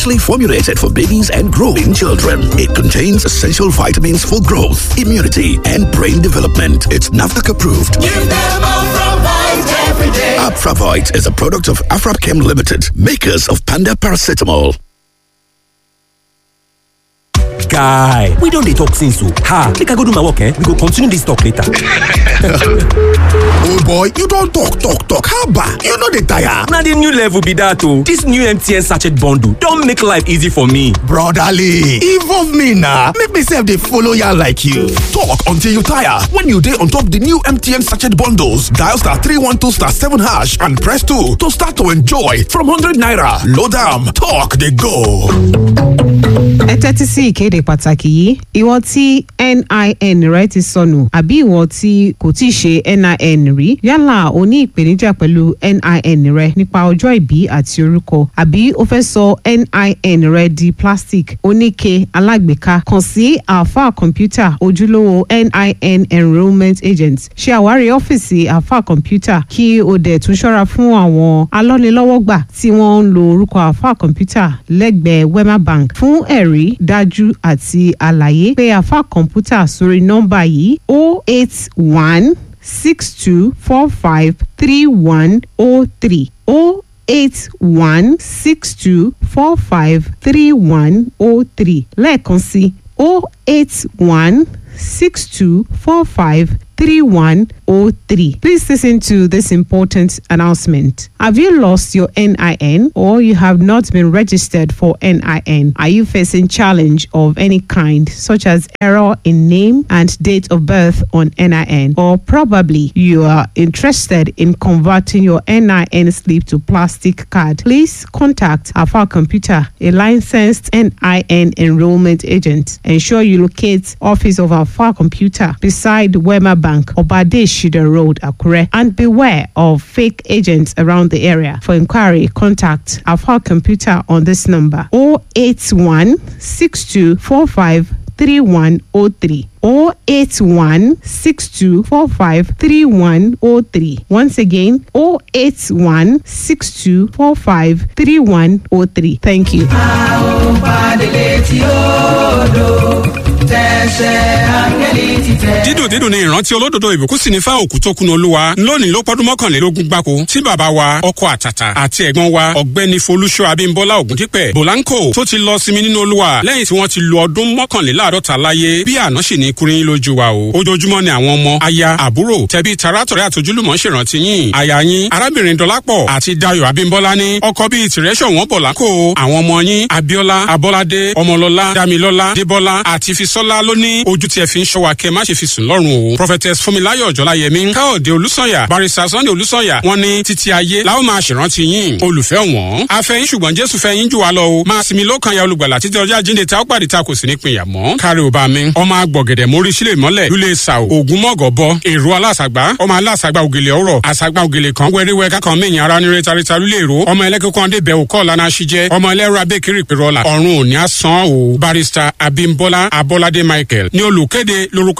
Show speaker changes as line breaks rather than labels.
Specially formulated for babies and growing children. It contains essential vitamins for growth, immunity, and brain development. It's NAFDAC approved.
Give them Afravite every day.
Afravite is a product of Afrapchem Limited, makers of Panda Paracetamol.
guy we don dey talk since o ha make i go do my work eh we go continue this talk later.
oh boy you don talk talk talk haba you no dey tire.
na the new level be that o this new mtn sachet bundle don make life easy for me.
brotherly involve me na make me sef dey follow yarn like you. talk until you tire when you dey on top the new mtn sachet bundles dial star three one two star seven hash and press two to start to enjoy from hundred naira load am talk dey go.
ẹ tẹ́tí sí ìkéde pàtàkì yìí ìwọ tí nin rẹ ti sọnù àbí ìwọ tí kò tí ì ṣe nin rí yálà o ní ìpèníjà pẹ̀lú nin rẹ nípa ọjọ́ ìbí àti orúkọ àbí o fẹ́ sọ nin rẹ di plastic oníke alágbèéká kàn sí alfa kọ̀ǹpútà ojúlówó nin enrolment agent ṣe àwárí ọ́fíìsì alfa kọ̀ǹpútà kí o dẹ̀ tún ṣọ́ra fún àwọn alọ́nilọ́wọ́gbà tí wọ́n ń lo orúkọ alfa kọ̀ǹpútà lẹ́gbẹ̀ẹ́ wema bank fún ẹ̀rí dájú àti àlàyé pé àfa kọ̀ǹpútà sórí nọ́mbà yìí o eight one six two four five three one o three o eight one six two four five three one o three lẹ́ẹ̀kan sí o eight one six two four five 3103. Please listen to this important announcement. Have you lost your NIN or you have not been registered for NIN? Are you facing challenge of any kind such as error in name and date of birth on NIN or probably you are interested in converting your NIN slip to plastic card? Please contact Alpha Computer, a licensed NIN enrollment agent. Ensure you locate office of Alpha Computer beside Wema Bank Bank, Obade Shida Road, Akure, and beware of fake agents around the area. For inquiry, contact Alpha Computer on this number 081 6245 3103 081 6245 3103. Once again, 081 6245 3103. Thank you.
dídùn dídùn ní ìrántí olódodo ìbùkún sì ní fáwọn òkú tó kùnà olúwa lónìí ló pọdún mọ́kànlélógún gbáko tí bàbá wa ọkọ àtàtà àti ẹ̀gbọ́n wa ọ̀gbẹ́ni folúṣọ abímbọ́lá ògúndípẹ̀ bòlánkò tó ti lọ sinmi nínú olúwa lẹ́yìn tí wọ́n ti lo ọdún mọ́kànléláàádọ́ta láyé bí àná sì ní kúrin lójú wa o ojoojúmọ́ ni àwọn ọmọ aya àbúrò tẹbí tarátọ̀rẹ́ àtojúlùmọ̀ ṣèrántí yín aya yín arábìnrin dọlápọ̀ àti dayo abímbọ́lá ní ọkọ bíi tìrẹ́sọ̀ wọn bọ̀lánkò àwọn ọmọ yín abíọ́lá abọ́ládé ọmọlọ́lá damilọ́lá débọ́lá àti fisọ́lá ló ní ojú tí ẹ fi ń ṣọ́ wa kẹ́ má ṣe fi sùn lọ́rùn o prophetess fúnmiláyọ̀ ọ̀jọ́láyẹmí káòdé olùsọ̀yà barista sunday olùsọ̀yà wọn ní títí ayé láwọn máa ṣèrántí yín olùfẹ́ wọn afẹ́yín ṣùgbọ́n jésù fẹ́ yín jù wá lọ o máa sinmi lọ́kàn ya olùgbàlà títí ọjọ́ àjíǹde tá ó pàdé ta kò sí ní pinya mọ́ kárí ò bá mi ọmọ agbọ̀gẹ̀dẹ̀ mórí sílẹ̀ mọ́lẹ̀ lulẹ̀ sàò ògùn mọ́gọ̀ bọ èrò alásàgbà ọmọ alásàgbà ògèlè ọ̀rọ̀ àsàgbà ògèlè kan wẹ́ríwẹ́ kákan mẹ́yìn ara nire tarita lulẹ̀ èrò ọmọ ẹlẹ́kẹ̀kọ́ ndé bẹ̀ òkọ́ lana ṣíjẹ́ ọmọ ẹlẹ́rọ abẹ́kiri pèrọ̀là ọ̀run òní àsán o barista abimbola abolade michael ní olùkéde lórúkọ